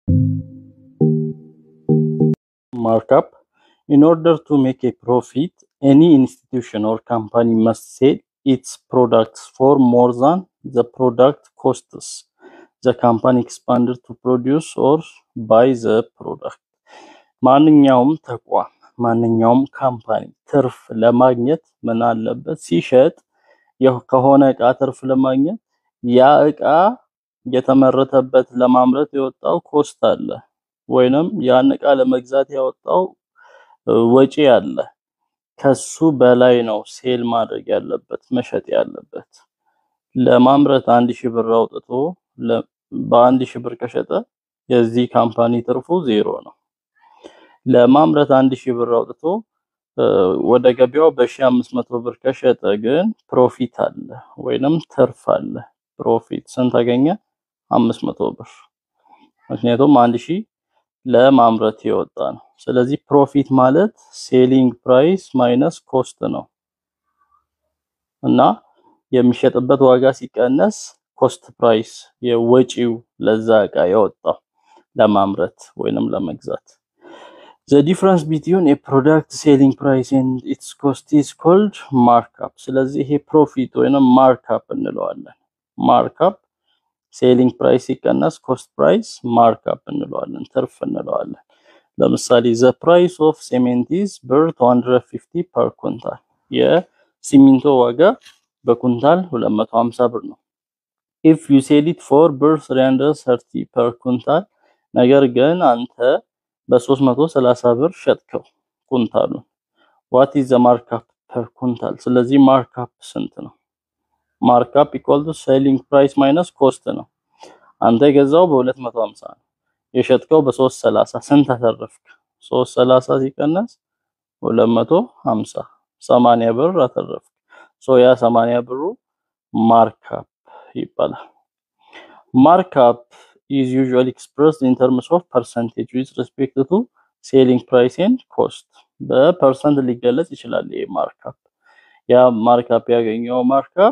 markup. In order to make a profit, any institution or company must sell its products for more than the product costs. The company expanded to produce or buy the product. ማንኛውም ተቋም ማንኛውም ካምፓኒ ትርፍ ለማግኘት ምን አለበት? ሲሸጥ የሆ- ከሆነ እቃ ትርፍ ለማግኘት ያ እቃ የተመረተበት ለማምረት የወጣው ኮስት አለ ወይንም ያን እቃ ለመግዛት ያወጣው እ፣ ወጪ አለ። ከሱ በላይ ነው ሴል ማድረግ ያለበት መሸጥ ያለበት። ለማምረት አንድ ሺህ ብር አውጥቶ ለ- በአንድ ሺህ ብር ከሸጠ የዚህ ካምፓኒ ትርፉ ዜሮ ነው። ለማምረት አንድ ሺህ ብር አውጥቶ እ፣ ወደ ገበያው በሺህ አምስት መቶ ብር ከሸጠ ግን ፕሮፊት አለ ወይንም ትርፍ አለ። ፕሮፊት ስንት አገኘ? አምስት መቶ ብር። ምክንያቱም አንድ ሺህ ለማምረት የወጣ ነው። ስለዚህ ፕሮፊት ማለት ሴሊንግ ፕራይስ ማይነስ ኮስት ነው እና የሚሸጥበት ዋጋ ሲቀነስ ኮስት ፕራይስ የወጪው ለዛ እቃ የወጣው ለማምረት ወይንም ለመግዛት The difference between a product selling price and its cost is called markup። ስለዚህ ይሄ ፕሮፊት ወይንም ማርካፕ እንለዋለን። ማርካፕ ሴሊንግ ፕራይስ ሲቀነስ ኮስት ፕራይስ ማርካፕ እንለዋለን፣ ትርፍ እንለዋለን። ለምሳሌ ዘ ፕራይስ ኦፍ ሲሜንት ኢዝ ብር 250 ፐር ኩንታል። የሲሚንቶ ዋጋ በኩንታል 250 ብር ነው። ኢፍ ዩ ሴል ኢት ፎር ብር 330 ፐር ኩንታል፣ ነገር ግን አንተ በ330 ብር ሸጥከው ኩንታሉን። ዋት ኢዝ ዘ ማርካፕ ፐር ኩንታል? ስለዚህ ማርካፕ ስንት ነው? ማርካፕ ኢኳል ቱ ሴሊንግ ፕራይስ ማይነስ ኮስት ነው። አንተ የገዛው በ250 ነው፣ የሸጥከው በ330 ስንት አተረፍክ? 330 ሲቀነስ 250 80 ብር አተረፍክ። ሶ ያ 80 ብሩ ማርካፕ ይባላል። ማርካፕ is usually expressed in terms of percentage with respect to selling price and cost በፐርሰንት ሊገለጽ ይችላል። ይሄ ማርካፕ ያ ማርካፕ ያገኘው ማርካፕ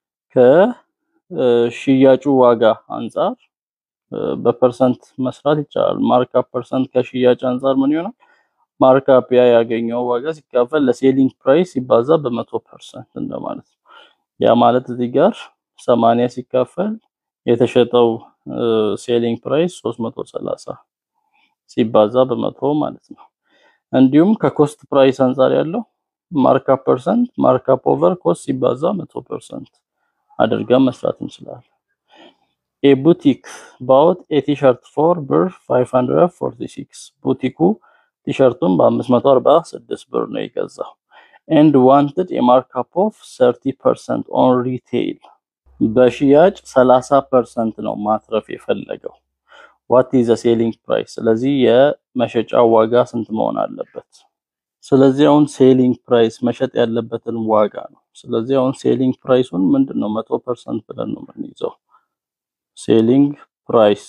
ከሽያጩ ዋጋ አንጻር እ፣ በፐርሰንት መስራት ይቻላል። ማርካፕ ፐርሰንት ከሽያጭ አንጻር ምን ይሆናል? ማርካፕ ያ ያገኘው ዋጋ ሲካፈል ለሴሊንግ ፕራይስ ሲባዛ በመቶ ፐርሰንት እንደማለት ነው። ያ ማለት እዚህ ጋር 80 ሲካፈል የተሸጠው ሴሊንግ ፕራይስ 330 ሲባዛ በመቶ ማለት ነው። እንዲሁም ከኮስት ፕራይስ አንጻር ያለው ማርካፕ ፐርሰንት ማርካፕ ኦቨር ኮስት ሲባዛ መቶ ፐርሰንት አድርገን መስራት እንችላለን። ኤ ቡቲክ ባውት ኤ ቲሸርት ፎር ብር 546 ቡቲኩ ቲሸርቱን በ546 ብር ነው የገዛው። ኤንድ ዋንትድ ኤ ማርካፕ ኦፍ 30 ፐርሰንት ኦን ሪቴይል በሽያጭ 30 ፐርሰንት ነው ማትረፍ የፈለገው። ዋት ኢዝ ዘ ሴሊንግ ፕራይስ? ስለዚህ የመሸጫ ዋጋ ስንት መሆን አለበት? ስለዚህ አሁን ሴሊንግ ፕራይስ መሸጥ ያለበትን ዋጋ ነው። ስለዚህ አሁን ሴሊንግ ፕራይሱን ምንድን ነው መቶ ፐርሰንት ብለን ነው የምንይዘው። ሴሊንግ ፕራይስ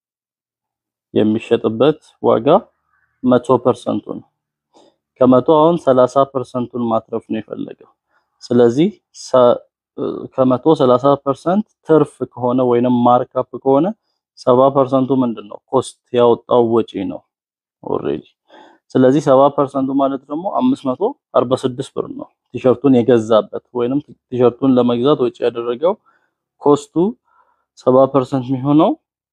የሚሸጥበት ዋጋ መቶ ፐርሰንቱ ነው። ከመቶ አሁን 30 ፐርሰንቱን ማትረፍ ነው የፈለገው። ስለዚህ ሰ- ከመቶ 30 ፐርሰንት ትርፍ ከሆነ ወይንም ማርካፕ ከሆነ 70 ፐርሰንቱ ምንድን ነው? ኮስት ያወጣው ወጪ ነው ኦልሬዲ። ስለዚህ 70 ፐርሰንቱ ማለት ደግሞ 546 ብር ነው ቲሸርቱን የገዛበት ወይንም ቲሸርቱን ለመግዛት ወጪ ያደረገው ኮስቱ 70 ፐርሰንት የሚሆነው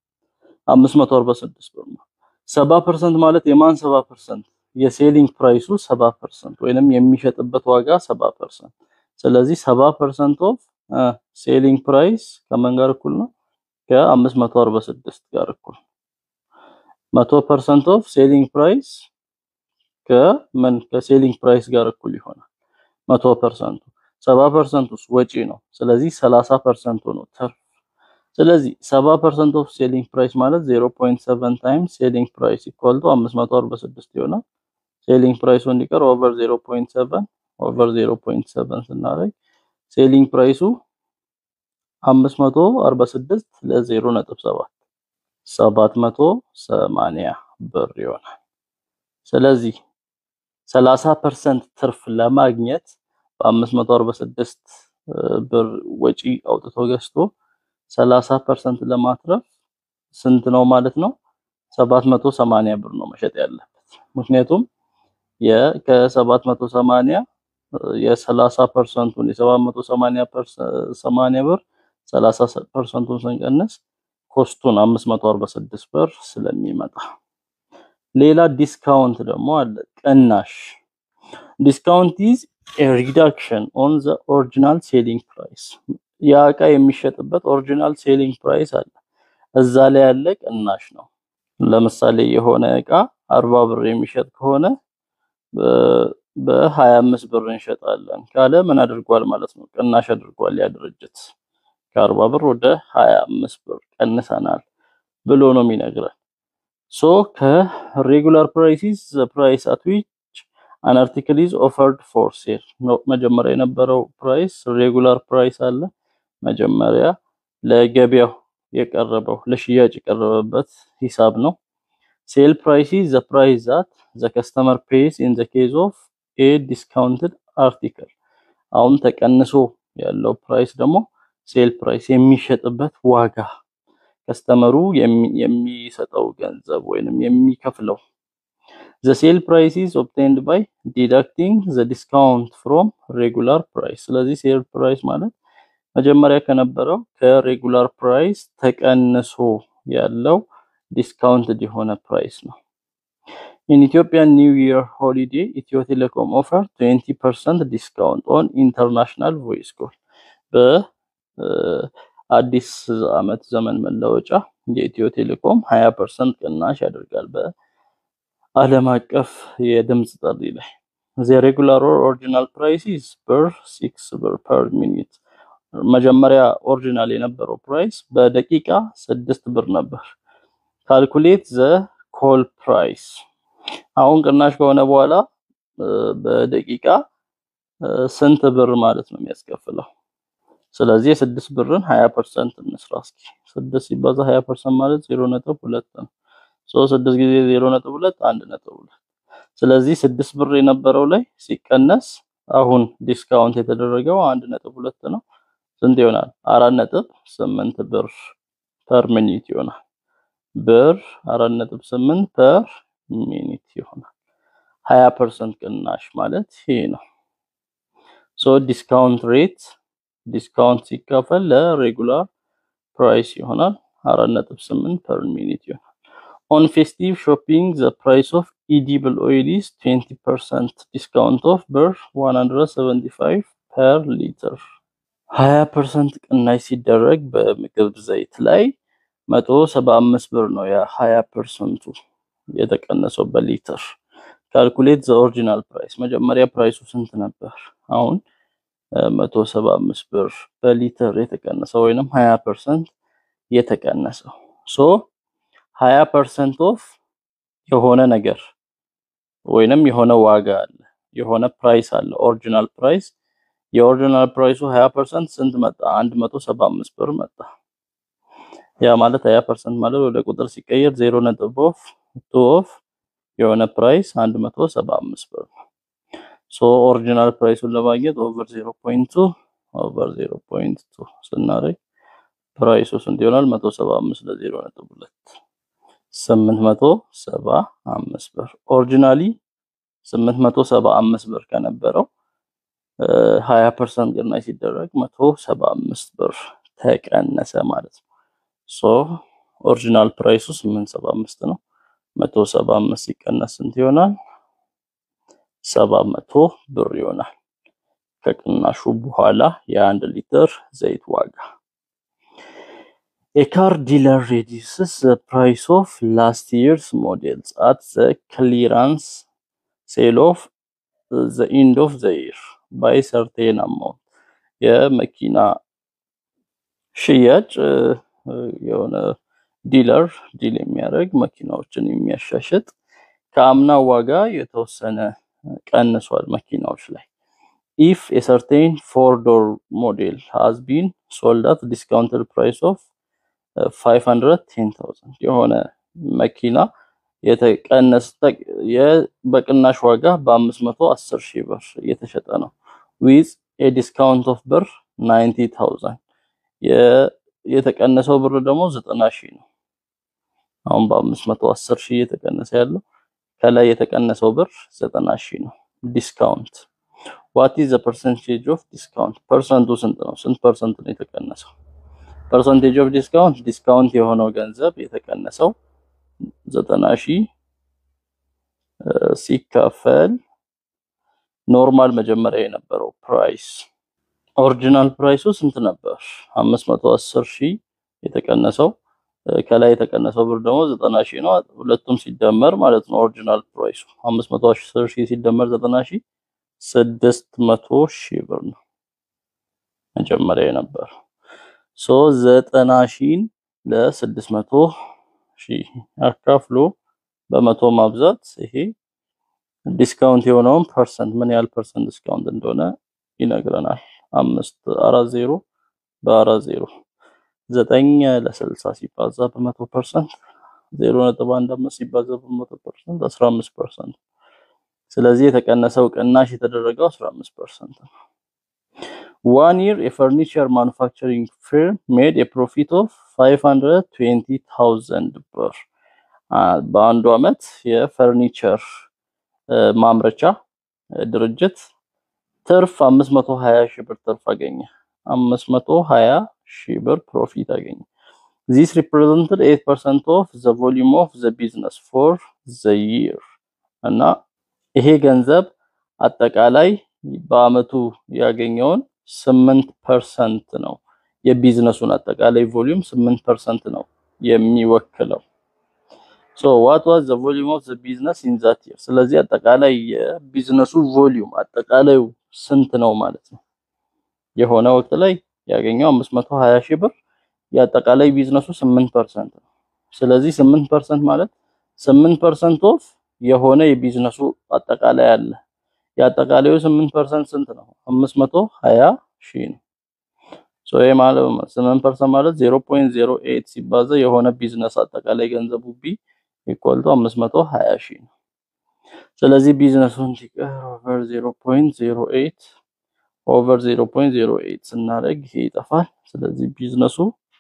546 ብር ነው። 70 ፐርሰንት ማለት የማን 70 ፐርሰንት? የሴሊንግ ፕራይሱ 70 ፐርሰንት ወይንም የሚሸጥበት ዋጋ 70 ፐርሰንት። ስለዚህ 70 ፐርሰንት ኦፍ ሴሊንግ ፕራይስ ከምን ጋር እኩል ነው? ከ546 ጋር እኩል። 100 ፐርሰንት ኦፍ ሴሊንግ ፕራይስ ከምን ከሴሊንግ ፕራይስ ጋር እኩል ይሆናል። 100 ፐርሰንቱ 70 ፐርሰንቱ ወጪ ነው። ስለዚህ 30 ፐርሰንቱ ነው ትርፍ። ስለዚህ 70 ፐርሰንት ኦፍ ሴሊንግ ፕራይስ ማለት 0.7 ታይምስ ሴሊንግ ፕራይስ ኢኳል ቱ 546 ይሆናል። ሴሊንግ ፕራይሱ እንዲቀር ኦቨር 0.7 ኦቨር 0.7 ስናደርግ ሴሊንግ ፕራይሱ 546 ለ0.7 780 ብር ይሆናል። ስለዚህ 30% ትርፍ ለማግኘት በ546 ብር ወጪ አውጥቶ ገዝቶ 30% ለማትረፍ ስንት ነው ማለት ነው? 780 ብር ነው መሸጥ ያለበት። ምክንያቱም ከ780 የ30 ፐርሰንቱን የ780 ብር 30 ፐርሰንቱን ስንቀንስ ኮስቱን 546 ብር ስለሚመጣ። ሌላ ዲስካውንት ደግሞ አለ፣ ቅናሽ። ዲስካውንት ኢዝ ኤ ሪዳክሽን ኦን ዘ ኦሪጂናል ሴሊንግ ፕራይስ። ያ እቃ የሚሸጥበት ኦሪጂናል ሴሊንግ ፕራይስ አለ፣ እዛ ላይ ያለ ቅናሽ ነው። ለምሳሌ የሆነ እቃ 40 ብር የሚሸጥ ከሆነ በ25 ብር እንሸጣለን ካለ ምን አድርጓል ማለት ነው? ቅናሽ አድርጓል ያ ድርጅት ከአርባ ብር ወደ ሀያ አምስት ብር ቀንሰናል ብሎ ነው የሚነግረን። ሶ ከሬጉላር ፕራይሲስ ዘ ፕራይስ አት ዊች አን አርቲክል ኢዝ ኦፈርድ ፎር ሴል ነው። መጀመሪያ የነበረው ፕራይስ ሬጉላር ፕራይስ አለ። መጀመሪያ ለገበያው የቀረበው ለሽያጭ የቀረበበት ሂሳብ ነው። ሴል ፕራይስ ኢዝ ዘ ፕራይስ ዛት ዘ ከስተመር ፔይስ ኢን ዘ ኬዝ ኦፍ ኤ ዲስካውንትድ አርቲክል። አሁን ተቀንሶ ያለው ፕራይስ ደግሞ ሴል ፕራይስ የሚሸጥበት ዋጋ ከስተመሩ የሚሰጠው ገንዘብ ወይንም የሚከፍለው። ዘ ሴል ፕራይስ ኢዝ ኦብቴንድ ባይ ዲዳክቲንግ ዘ ዲስካውንት ፍሮም ሬጉላር ፕራይስ። ስለዚህ ሴል ፕራይስ ማለት መጀመሪያ ከነበረው ከሬጉላር ፕራይስ ተቀንሶ ያለው ዲስካውንትድ የሆነ ፕራይስ ነው። ኢን ኢትዮጵያን ኒው ይር ሆሊዴይ ኢትዮ ቴሌኮም ኦፈር 20% ዲስካውንት ኦን ኢንተርናሽናል ቮይስ ኮል በአዲስ ዓመት ዘመን መለወጫ የኢትዮ ቴሌኮም 20% ቅናሽ ያደርጋል በዓለም አቀፍ የድምፅ ጥሪ ላይ። ዘ ሬጉላር ኦሪጂናል ፕራይስ ኢዝ ብር 6 ብር ፐር ሚኒት። መጀመሪያ ኦሪጂናል የነበረው ፕራይስ በደቂቃ 6 ብር ነበር። ካልኩሌት ዘ ኮል ፕራይስ አሁን ቅናሽ ከሆነ በኋላ በደቂቃ ስንት ብር ማለት ነው የሚያስከፍለው? ስለዚህ የስድስት ብርን 20 ፐርሰንት እንስራ እስኪ። ስድስት ሲባዛ 20 ፐርሰንት ማለት ዜሮ ነጥብ ሁለት ነው። ሶ ስድስት ጊዜ ዜሮ ነጥብ ሁለት አንድ ነጥብ ሁለት። ስለዚህ ስድስት ብር የነበረው ላይ ሲቀነስ አሁን ዲስካውንት የተደረገው አንድ ነጥብ ሁለት ነው። ስንት ይሆናል? አራት ነጥብ ስምንት ብር ፐር ሚኒት ይሆናል። ብር አራት ነጥብ ስምንት ፐር ሚኒት ይሆናል። ሀያ ፐርሰንት ቅናሽ ማለት ይሄ ነው። ሶ ዲስካውንት ሬት ዲስካውንት ሲካፈል ለሬጉላር ፕራይስ ይሆናል አራት ነጥብ ስምንት ፐር ሚኒት ይሆናል። ኦን ፌስቲቭ ሾፒንግ ዘ ፕራይስ ኦፍ ኢዲብል ኦይል ኢዝ 20 ፐርሰንት ዲስካውንት ኦፍ ብር 175 ፐር ሊትር። 20 ፐርሰንት ቅናሽ ሲደረግ በምግብ ዘይት ላይ 175 ብር ነው ያ 20 ፐርሰንቱ የተቀነሰው በሊትር። ካልኩሌት ዘ ኦሪጂናል ፕራይስ መጀመሪያ ፕራይሱ ስንት ነበር? አሁን 175 ብር በሊትር የተቀነሰው ወይንም 20 ፐርሰንት የተቀነሰው ሶ 20 ፐርሰንት ኦፍ የሆነ ነገር ወይንም የሆነ ዋጋ አለ የሆነ ፕራይስ አለ ኦሪጂናል ፕራይስ የኦሪጂናል ፕራይሱ 20 ፐርሰንት ስንት መጣ? 175 ብር መጣ። ያ ማለት 20 ፐርሰንት ማለት ወደ ቁጥር ሲቀየር 0 ነጥብ ኦፍ ቱ ኦፍ የሆነ ፕራይስ 175 ብር ነው። ሶ ኦሪጂናል ፕራይሱን ለማግኘት ኦቨር 0.2 ኦቨር 0.2 ስናደርግ ፕራይሱ ስንት ይሆናል? 175 ለ0 ነጥብ 2 875 ብር። ኦሪጂናሊ 875 ብር ከነበረው 20% ቅናሽ ሲደረግ 175 ብር ተቀነሰ ማለት ነው። ሶ ኦሪጂናል ፕራይሱ 875 ነው። 175 ሲቀነስ ስንት ይሆናል? 700 ብር ይሆናል። ከቅናሹ በኋላ የአንድ ሊትር ዘይት ዋጋ A car dealer reduces the price of last year's models at the clearance sale of the end of the year by certain amount. የመኪና ሽያጭ የሆነ ዲለር ዲል የሚያደርግ መኪናዎችን የሚያሻሽጥ ከአምና ዋጋ የተወሰነ ቀንሷል መኪናዎች ላይ ኢፍ የሰርቴን ፎር ዶር ሞዴል ሃዝ ቢን ሶልድ አት ዲስካውንትድ ፕራይስ ኦፍ 510000 የሆነ መኪና የተቀነሰ በቅናሽ ዋጋ በ510 ሺህ ብር እየተሸጠ ነው ዊዝ ኤ ዲስካውንት ኦፍ ብር 90000 የተቀነሰው ብር ደግሞ 90 ሺህ ነው አሁን በአምስት መቶ አስር ሺህ እየተቀነሰ ያለው ከላይ የተቀነሰው ብር ዘጠና ሺህ ነው። ዲስካውንት ዋት ኢዝ ዘ ፐርሰንቴጅ ኦፍ ዲስካውንት? ፐርሰንቱ ስንት ነው? ስንት ፐርሰንት ነው የተቀነሰው? ፐርሰንቴጅ ኦፍ ዲስካውንት ዲስካውንት የሆነው ገንዘብ የተቀነሰው ዘጠና ሺህ ሲካፈል ኖርማል መጀመሪያ የነበረው ፕራይስ ኦሪጂናል ፕራይሱ ስንት ነበር? 510 ሺህ የተቀነሰው ከላይ የተቀነሰው ብር ደግሞ 90 ሺህ ነው። ሁለቱም ሲደመር ማለት ነው ኦሪጂናል ፕራይሱ 510 ሺህ ሲደመር 90 ሺህ 600 ሺህ ብር ነው መጀመሪያ የነበረው። ሶ 90 ሺህን ለ600 ሺህ አካፍሎ በመቶ ማብዛት ይሄ ዲስካውንት የሆነውን ፐርሰንት ምን ያህል ፐርሰንት ዲስካውንት እንደሆነ ይነግረናል። አምስት አራት ዜሮ በአራት ዜሮ ዘጠኝ ለስልሳ ሲባዛ በመቶ ፐርሰንት ዜሮ ነጥብ አንድ አምስት ሲባዛ በመቶ ፐርሰንት አስራ አምስት ፐርሰንት። ስለዚህ የተቀነሰው ቅናሽ የተደረገው አስራ አምስት ፐርሰንት ነው። ዋን ይር የፈርኒቸር ማኑፋክቸሪንግ ፊርም ሜድ የፕሮፊት ኦፍ ፋይቭ ሀንድረድ ትዌንቲ ታውዘንድ ብር በአንዱ አመት የፈርኒቸር ማምረቻ ድርጅት ትርፍ 520 ሺህ ብር ትርፍ አገኘ። 520 ሺህ ብር ፕሮፊት አገኘ። ዚስ ሪፕሬዘንትድ 8% ኦፍ ዘ ቮሊዩም ኦፍ ዘ ቢዝነስ ፎር ዘ ይር እና ይሄ ገንዘብ አጠቃላይ በአመቱ ያገኘውን 8% ነው። የቢዝነሱን አጠቃላይ ቮሊዩም 8% ነው የሚወክለው። ሶ ዋት ዋዝ ዘ ቮሊዩም ኦፍ ዘ ቢዝነስ ኢን ዛት ይር። ስለዚህ አጠቃላይ የቢዝነሱ ቮሊዩም አጠቃላዩ ስንት ነው ማለት ነው። የሆነ ወቅት ላይ ያገኘው 520 ሺህ ብር የአጠቃላይ ቢዝነሱ 8% ነው። ስለዚህ 8% ማለት 8% ኦፍ የሆነ የቢዝነሱ አጠቃላይ አለ። የአጠቃላዩ 8% ስንት ነው? 520 ሺህ ነው። ሶ ይሄ ማለት 8% ማለት 0.08 ሲባዛ የሆነ ቢዝነስ አጠቃላይ ገንዘቡ ቢ ኢኳል ቱ 520 ሺህ ነው። ስለዚህ ቢዝነሱን ሲቀር ኦቨር 0.08 ኦቨር 0.08 ስናደርግ ይሄ ይጠፋል። ስለዚህ ቢዝነሱ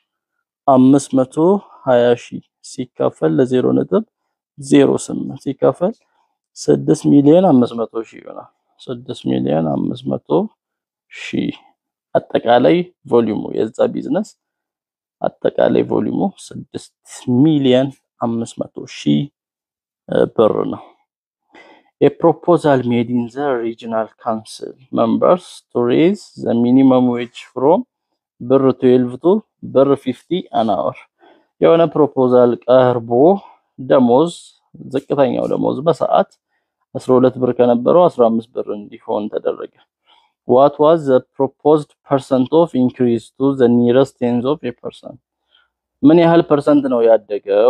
520 ሺህ ሲካፈል ለ0 ነጥብ 08 ሲካፈል 6 ሚሊዮን 500 ሺህ ይሆናል። 6 ሚሊዮን 500 ሺህ አጠቃላይ ቮሊዩሙ የዛ ቢዝነስ አጠቃላይ ቮሊዩሙ 6 ሚሊዮን 500 ሺህ ብር ነው። A proposal made in the regional council members to raise the minimum wage from ብር 12 to ብር 50 an hour የሆነ ፕሮፖዛል ቀርቦ ደሞዝ ዝቅተኛው ደሞዝ በሰዓት 12 ብር ከነበረው 15 ብር እንዲሆን ተደረገ። What was the proposed percent of increase to the nearest tens of a percent? ምን ያህል ፐርሰንት ነው ያደገው?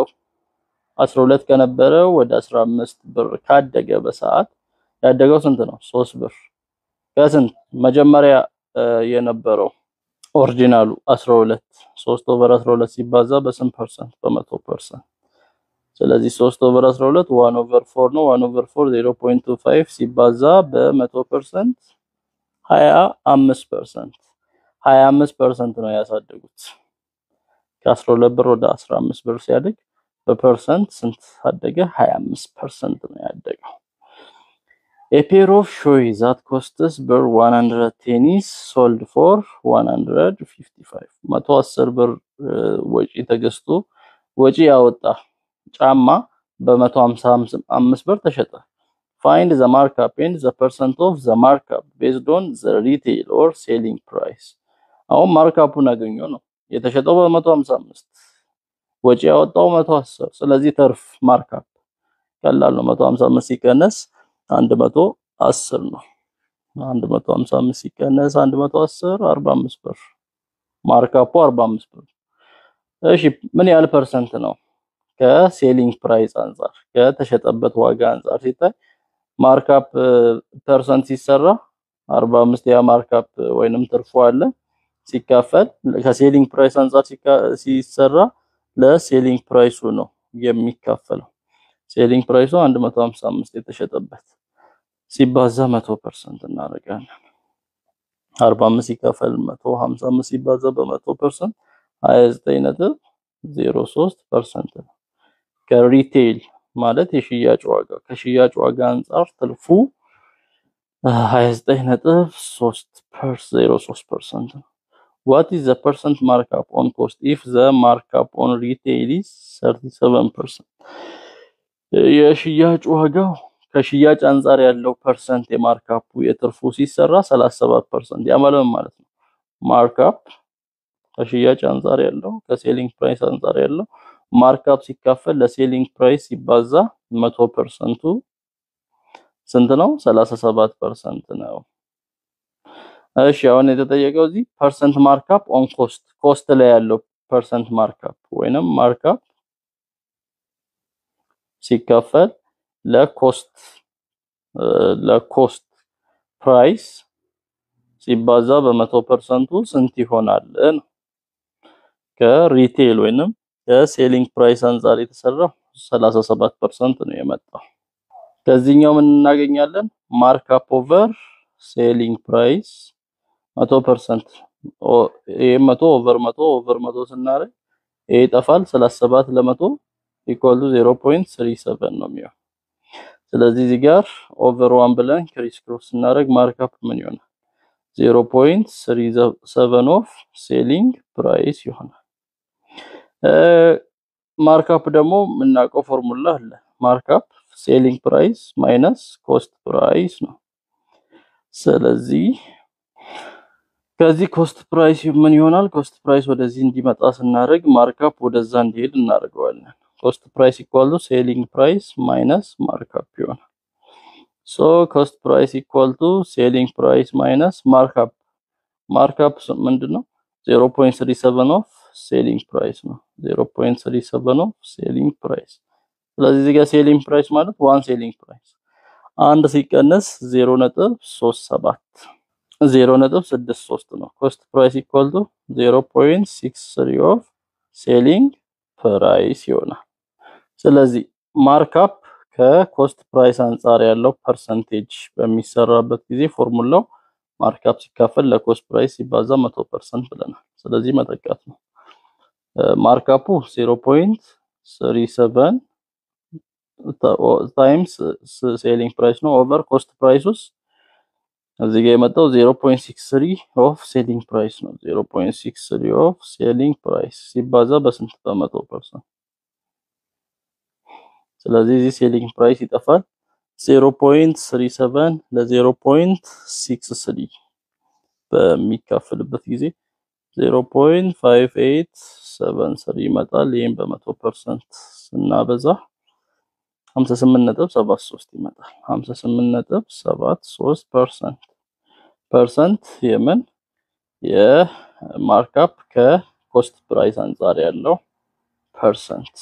12 ከነበረው ወደ 15 ብር ካደገ በሰዓት ያደገው ስንት ነው? 3 ብር ከስንት መጀመሪያ የነበረው ኦሪጂናሉ 12 3 ኦቨር 12 ሲባዛ በስንት ፐርሰንት? በመቶ ፐርሰንት። ስለዚህ 3 ኦቨር 12 1 ኦቨር 4 ነው። 1 ኦቨር 4 0.25 ሲባዛ በመቶ ፐርሰንት 25 ፐርሰንት 25 ፐርሰንት ነው ያሳደጉት። ከ12 ብር ወደ 15 ብር ሲያድግ በፐርሰንት ስንት አደገ? 25 ፐርሰንት ነው ያደገው። A pair of shoes that costs ብር 100 tennis sold for 155 110 ብር ወጪ ተገዝቶ ወጪ ያወጣ ጫማ በ155 ብር ተሸጠ። Find the markup and the percent of the markup based on the retail or selling price. አሁን ማርካፑን አገኘው ነው የተሸጠው በ155 ወጪ ያወጣው 110 ስለዚህ ተርፍ ማርካፕ ቀላል ነው 155 ሲቀነስ 110 ነው 155 ሲቀነስ 110 45 ብር ማርካፑ 45 ብር እሺ ምን ያህል ፐርሰንት ነው ከሴሊንግ ፕራይስ አንጻር ከተሸጠበት ዋጋ አንጻር ሲታይ ማርካፕ ፐርሰንት ሲሰራ 45 ያ ማርካፕ ወይንም ትርፉ አለ ሲካፈል ከሴሊንግ ፕራይስ አንጻር ሲሰራ ለሴሊንግ ፕራይሱ ነው የሚካፈለው። ሴሊንግ ፕራይሱ 155 የተሸጠበት ሲባዛ 100% እናደርጋለን። 45 ሲካፈል 155 ሲባዛ በ100% 29.03% ነው። ከሪቴል ማለት የሽያጭ ዋጋ ከሽያጭ ዋጋ አንጻር ትርፉ 29.3 ፐርሰንት ነው። ዋት ኢዝ ዘ ፐርሰንት ማርክአፕ ኦን ኮስት ኢፍ ዘ ማርክአፕ ኦን ሪቴል ኢዝ 37 ፐርሰንት የሽያጭ ዋጋው ከሽያጭ አንጻር ያለው ፐርሰንት የማርካፑ የትርፉ ሲሰራ 37 ፐርሰንት ያ ማለት ማለት ነው ማርክአፕ ከሽያጭ አንጻር ያለው ከሴሊንግ ፕራይስ አንጻር ያለው ማርክአፕ ሲካፈል ለሴሊንግ ፕራይስ ሲባዛ መቶ ፐርሰንቱ ስንት ነው? 37 ፐርሰንት ነው። እሺ አሁን የተጠየቀው እዚህ ፐርሰንት ማርክአፕ ኦን ኮስት ኮስት ላይ ያለው ፐርሰንት ማርክአፕ ወይንም ማርክአፕ ሲካፈል ለኮስት ለኮስት ፕራይስ ሲባዛ በመቶ ፐርሰንቱ ስንት ይሆናል ነው። ከሪቴል ወይንም ከሴሊንግ ፕራይስ አንጻር የተሰራው 37 ፐርሰንት ነው የመጣው። ከዚህኛው ምን እናገኛለን? ማርክአፕ ኦቨር ሴሊንግ ፕራይስ መቶ ፐርሰንት ይሄ መቶ ኦቨር መቶ ኦቨር መቶ ስናደርግ ይሄ ይጠፋል። 37 ለመቶ ኢኳል ቱ 0.37 ነው የሚሆነው። ስለዚህ እዚህ ጋር ኦቨር ዋን ብለን ክሪስ ክሮስ ስናደርግ ማርክአፕ ምን ይሆናል? 0.37 ኦፍ ሴሊንግ ፕራይስ ይሆናል። ማርክአፕ ደግሞ የምናውቀው ፎርሙላ አለ። ማርክአፕ ሴሊንግ ፕራይስ ማይነስ ኮስት ፕራይስ ነው። ስለዚህ ከዚህ ኮስት ፕራይስ ምን ይሆናል? ኮስት ፕራይስ ወደዚህ እንዲመጣ ስናደርግ ማርክአፕ ወደዛ እንዲሄድ እናደርገዋለን። ኮስት ፕራይስ ኢኳል ቱ ሴሊንግ ፕራይስ ማይነስ ማርክአፕ ይሆናል። ሶ ኮስት ፕራይስ ኢኳል ቱ ሴሊንግ ፕራይስ ማይነስ ማርክአፕ ማርክአፕ ምንድነው? 0.37 ኦፍ ሴሊንግ ፕራይስ ነው። 0.37 ኦፍ ሴሊንግ ፕራይስ። ስለዚህ እዚህ ጋር ሴሊንግ ፕራይስ ማለት ዋን ሴሊንግ ፕራይስ አንድ ሲቀነስ 0.37 0.63 ነው። ኮስት ፕራይስ ኢኳል ቱ 0.63 ኦፍ ሴሊንግ ፕራይስ ይሆናል። ስለዚህ ማርክአፕ ከኮስት ፕራይስ አንጻር ያለው ፐርሰንቴጅ በሚሰራበት ጊዜ ፎርሙላው ማርክአፕ ሲካፈል ለኮስት ፕራይስ ሲባዛ 100% ብለናል። ስለዚህ መተካት ነው። ማርክአፑ 0.37 ታይምስ ሴሊንግ ፕራይስ ነው ኦቨር ኮስት ፕራይስ ውስጥ እዚህ ጋር የመጣው 0.63 ኦፍ ሴሊንግ ፕራይስ ነው። 0.63 ኦፍ ሴሊንግ ፕራይስ ሲባዛ በስንት በመቶ ፐርሰንት። ስለዚህ እዚህ ሴሊንግ ፕራይስ ይጠፋል። 0.37 ለ0.63 በሚካፈልበት ጊዜ 0.5873 ይመጣል። ይህም በመቶ ፐርሰንት ስናበዛ 58.73 ይመጣል። 58.73 ፐርሰንት ፐርሰንት የምን የማርክአፕ ከኮስት ፕራይስ አንጻር ያለው ፐርሰንት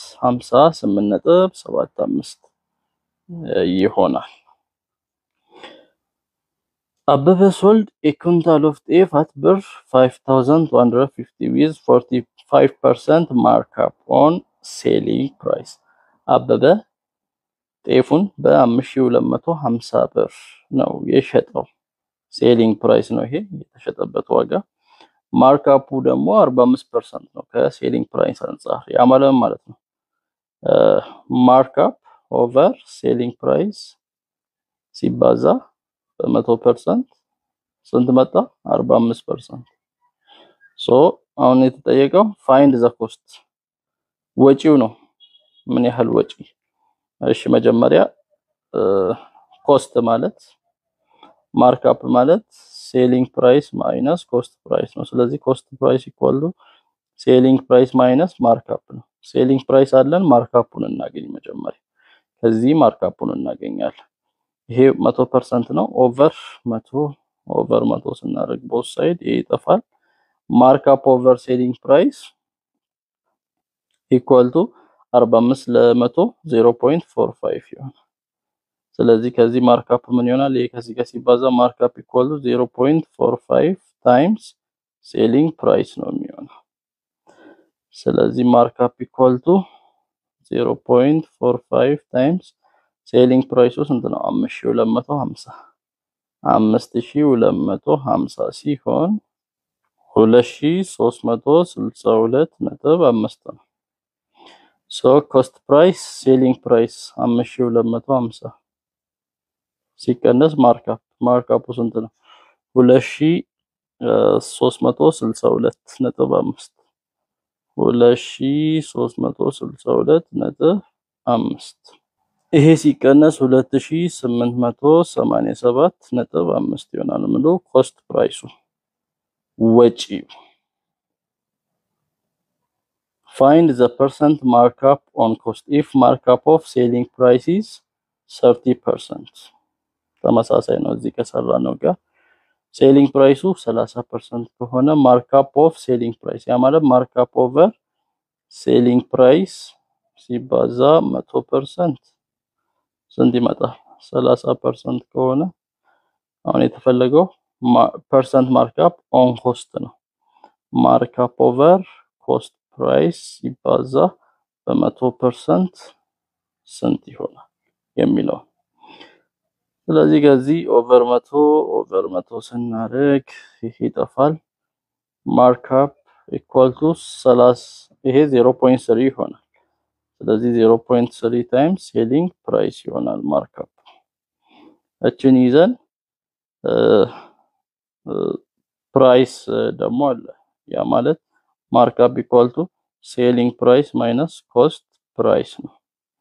58.75 ይሆናል። አበበ ሶልድ ኤ ኩንታል ኦፍ ጤፍ አት ብር 5150 ዊዝ 45% ማርክአፕ ኦን ሴሊንግ ፕራይስ አበበ ጤፉን በ5250 ብር ነው የሸጠው። ሴሊንግ ፕራይስ ነው ይሄ የተሸጠበት ዋጋ። ማርክአፑ ደግሞ 45% ነው ከሴሊንግ ፕራይስ አንጻር። ያ ማለት ማለት ነው ማርክአፕ ኦቨር ሴሊንግ ፕራይስ ሲባዛ በመቶ ፐርሰንት ስንት መጣ? 45%። ሶ አሁን የተጠየቀው ፋይንድ ዘ ኮስት ወጪው ነው። ምን ያህል ወጪ እሺ መጀመሪያ ኮስት ማለት ማርክአፕ ማለት ሴሊንግ ፕራይስ ማይነስ ኮስት ፕራይስ ነው። ስለዚህ ኮስት ፕራይስ ኢኳል ቱ ሴሊንግ ፕራይስ ማይነስ ማርክአፕ ነው። ሴሊንግ ፕራይስ አለን፣ ማርክአፑን እናገኝ መጀመሪያ። ከዚህ ማርክአፑን እናገኛለን። ይሄ መቶ ፐርሰንት ነው። ኦቨር መቶ ኦቨር መቶ ስናደርግ ቦት ሳይድ ይሄ ይጠፋል። ማርክአፕ ኦቨር ሴሊንግ ፕራይስ ኢኳል ቱ 45 ለመቶ 0.45 ይሆናል። ስለዚህ ከዚህ ማርክአፕ ምን ይሆናል? ይሄ ከዚህ ጋር ሲባዛ ማርክአፕ ኢኳል ቱ 0.45 ታይምስ ሴሊንግ ፕራይስ ነው የሚሆነው። ስለዚህ ማርክአፕ ኢኳል ቱ 0.45 ታይምስ ሴሊንግ ፕራይሱ ስንት ነው? 5250 5250 ሲሆን 2362 ነጥብ አምስት ነው። ሶ ኮስት ፕራይስ ሴሊንግ ፕራይስ 5250 ሲቀነስ ማርካፕ ማርካፑ ስንት ነው? 2362 ነጥብ 5 2362 ነጥብ 5 ይሄ ሲቀነስ 2887 ነጥብ 5 ይሆናል። ምሎ ኮስት ፕራይሱ ወጪው find the percent markup on cost if markup of selling price is 30% ተመሳሳይ ነው እዚህ ከሰራ ነው ጋር ሴሊንግ ፕራይሱ 30% ከሆነ ማርካፕ ኦፍ ሴሊንግ ፕራይስ ያ ማለት ማርካፕ ኦቨር ሴሊንግ ፕራይስ ሲባዛ 100% ስንት ይመጣል? 30% ከሆነ አሁን የተፈለገው ፐርሰንት ማርካፕ ኦን ኮስት ነው። ማርካፕ ኦቨር ኮስት ፕራይስ ሲባዛ በመቶ ፐርሰንት ስንት ይሆናል የሚለው ስለዚህ ከዚህ ኦቨር መቶ ኦቨር መቶ ስናደርግ ይሄ ይጠፋል። ማርካፕ ኢኳል ቱ 30 ይሄ 0.3 ይሆናል። ስለዚህ 0.3 ታይምስ ሴሊንግ ፕራይስ ይሆናል ማርካፕ። እችን ይዘን ፕራይስ ደግሞ አለ። ያ ማለት ማርካፕ ኢኳል ቱ ሴሊንግ ፕራይስ ማይነስ ኮስት ፕራይስ ነው።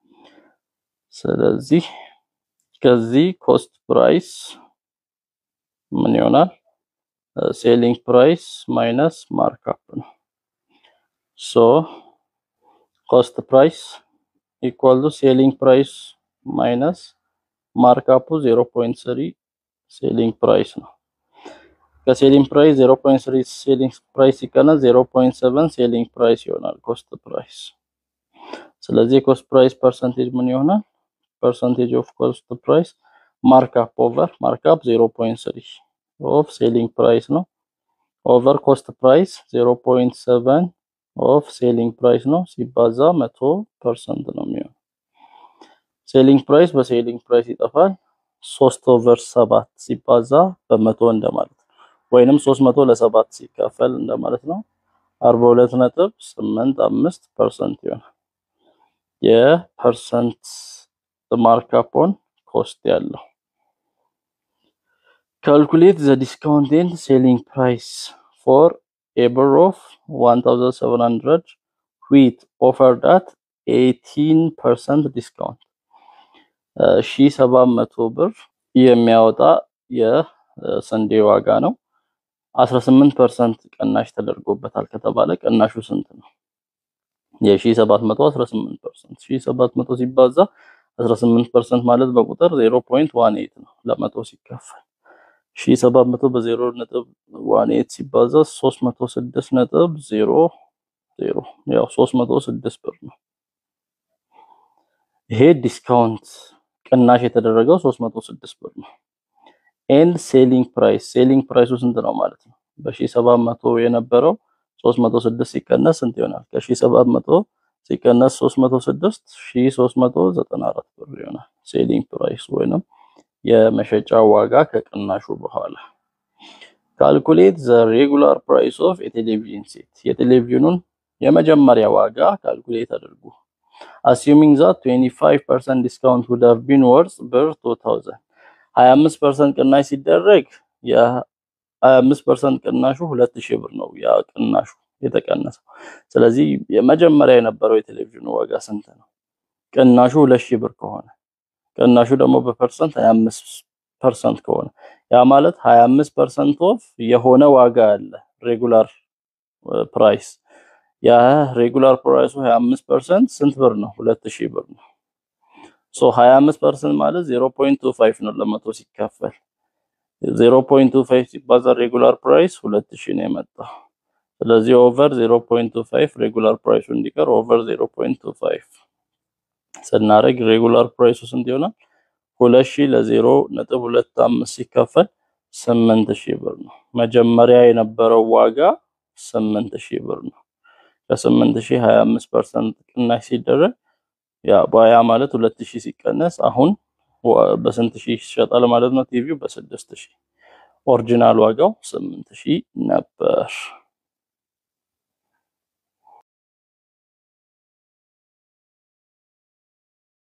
ስለዚህ ከዚህ ኮስት ፕራይስ ምን ይሆናል? ሴሊንግ ፕራይስ ማይነስ ማርካፕ ነው። ሶ ኮስት ፕራይስ ኢኳል ቱ ሴሊንግ ፕራይስ ማይነስ ማርካፑ 0.3 ሴሊንግ ፕራይስ ነው። ከሴሊንግ ፕራይስ 0.3 ሴሊንግ ፕራይስ ሲቀነስ 0.7 ሴሊንግ ፕራይስ ይሆናል ኮስት ፕራይስ። ስለዚህ የኮስት ፕራይስ ፐርሰንቴጅ ምን ይሆናል? ፐርሰንቴጅ ኦፍ ኮስት ፕራይስ ማርካፕ ኦቨር ማርካፕ 0.3 ኦፍ ሴሊንግ ፕራይስ ነው ኦቨር ኮስት ፕራይስ 0.7 ኦፍ ሴሊንግ ፕራይስ ነው ሲባዛ 100 ፐርሰንት ነው የሚሆነው። ሴሊንግ ፕራይስ በሴሊንግ ፕራይስ ይጠፋል። 3 ኦቨር 7 ሲባዛ በመቶ እንደማለት ነው። ወይንም 300 ለሰባት ሲካፈል እንደማለት ነው። 42 ነጥብ 85 ፐርሰንት ይሆናል የፐርሰንት ማርካፕ ኦን ኮስት ያለው ካልኩሌት ዘ ዲስካውንት ኤንድ ሴሊንግ ፕራይስ ፎር ኤ ብር ኦፍ 1700 ዊት ኦፈርድ አት 18% ዲስካውንት ሺ 700 ብር የሚያወጣ የስንዴ ዋጋ ነው። 18% ቅናሽ ተደርጎበታል ከተባለ ቅናሹ ስንት ነው? የ1700 18% 1700 ሲባዛ 18% ማለት በቁጥር 0.18 ነው ለመቶ ሲካፈል 1700 በ0.18 ሲባዛ 306.00 ያው 306 ብር ነው። ይሄ ዲስካውንት ቅናሽ የተደረገው 306 ብር ነው። ኤንድ ሴሊንግ ፕራይስ ሴሊንግ ፕራይሱ ስንት ነው ማለት ነው? በ1700 የነበረው 306 ሲቀነስ ስንት ይሆናል? ከ1700 ሲቀነስ 306 1394 ብር ይሆናል ሴሊንግ ፕራይስ ወይንም የመሸጫ ዋጋ ከቅናሹ በኋላ። ካልኩሌት ዘ ሬጉላር ፕራይስ ኦፍ የቴሌቪዥን ሴት የቴሌቪዥኑን የመጀመሪያ ዋጋ ካልኩሌት አድርጉ። አሲዩሚንግ ዛት 25% ዲስካውንት would have been worth ብር 2000 25% ቅናሽ ሲደረግ የ25% ቅናሹ 2000 ብር ነው ያ ቅናሹ የተቀነሰው። ስለዚህ የመጀመሪያ የነበረው የቴሌቪዥኑ ዋጋ ስንት ነው? ቅናሹ 2000 ብር ከሆነ ቅናሹ ደግሞ በፐርሰንት 25% ከሆነ ያ ማለት 25% ኦፍ የሆነ ዋጋ አለ ሬጉላር ፕራይስ ያ ሬጉላር ፕራይሱ 25% ስንት ብር ነው? 2000 ብር ነው። ሶ 25% ማለት 0.25 ነው ለመቶ ሲካፈል 0.25 ሲባዛ ሬጉላር ፕራይስ 2000 ነው የመጣው። ስለዚህ ኦቨር 0.25 ሬጉላር ፕራይሱ እንዲቀር ኦቨር 0.25 ስናደርግ ሬጉላር ፕራይሱ ስንት ይሆናል? 2000 ለ0.25 ሲካፈል 8000 ብር ነው። መጀመሪያ የነበረው ዋጋ 8000 ብር ነው። ከ8000 25% ቅናሽ ሲደረግ ያ ባያ ማለት 2000 ሲቀነስ አሁን በስንት ሺህ ይሸጣል ማለት ነው? ቲቪው በ6000 ኦሪጂናል ዋጋው 8000 ነበር።